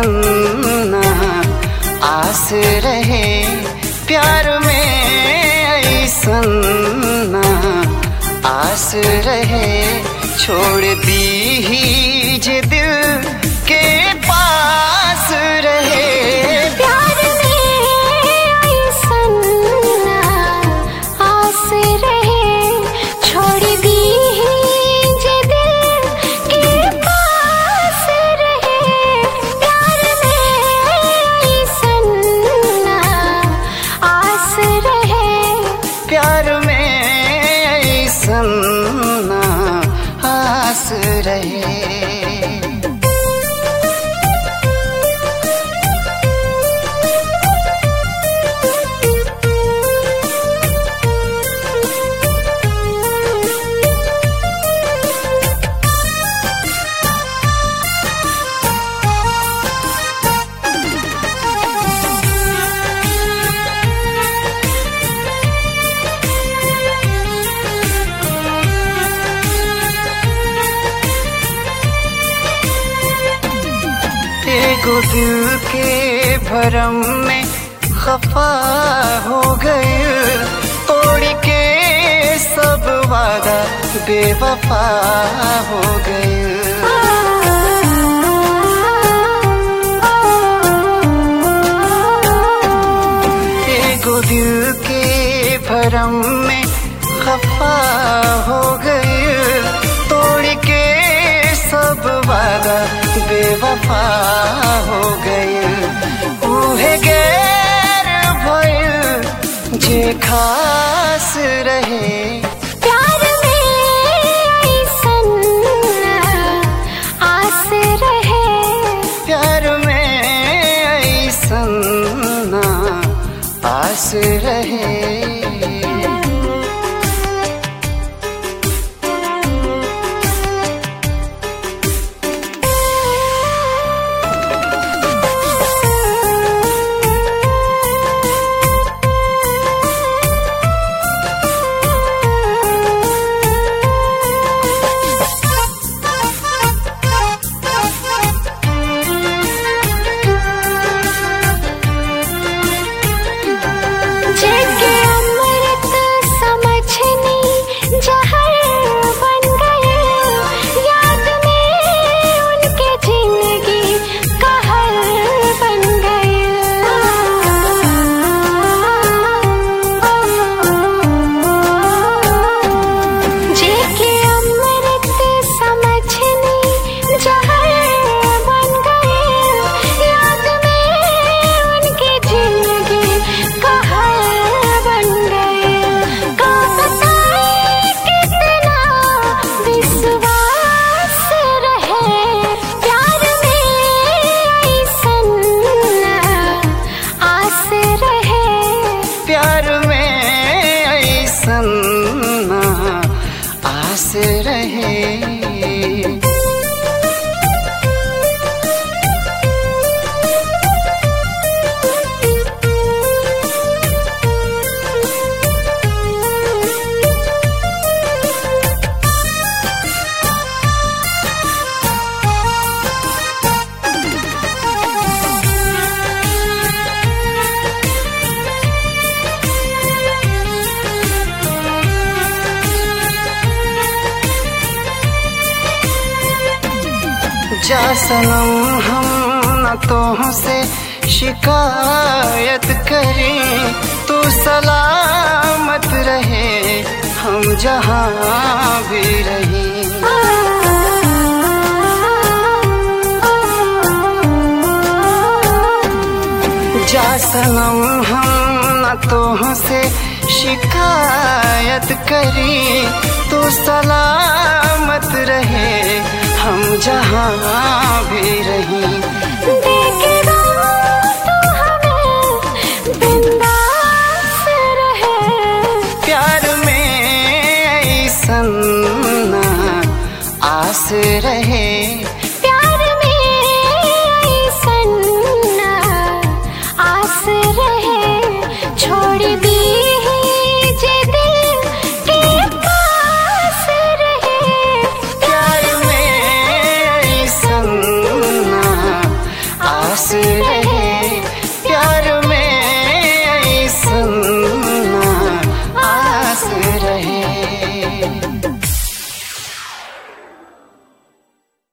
ऐसन ना आस रहे प्यार में ऐसन ना आस रहे छोड़ दी ही जे दिल के पास रहे प्यार में ऐसन ना आस रहे छोड़ दी जे दिल के पास रहे प्यार में ऐसन ना आस रहे प्यार में ऐसन ना आस रहे एगो दिल के भरम में खफा हो गए तोड़ के सब वादा बेवफा हो गए एगो दिल के भरम में खफा हो गए तोड़ के सब वादा बेवफा हो गए उहे गैर भइल जे खास रहे प्यार में ऐसन ना आस रहे प्यार में ऐसन ना आस रहे जेके अमृत समझनी जहर बन गए याद में उनके जिंदगी कहर बन गए जेके अमृत समझनी जहर बन गए याद में उनके जिंदगी कहर बन गए का बताए कितना विश्वास रहे प्यार में ऐसन ना आस रहे प्यार में ऐसन ना आस रहे जा सनम हम न तो से शिकायत करें तू सलामत रहे हम जहाँ भी रहें जा सनम हम न तो से शिकायत करें तो सलामत रहे हम जहाँ भी रहें देखेगा तो हमें बिंदास रहे प्यार में ऐसन ना आस रहे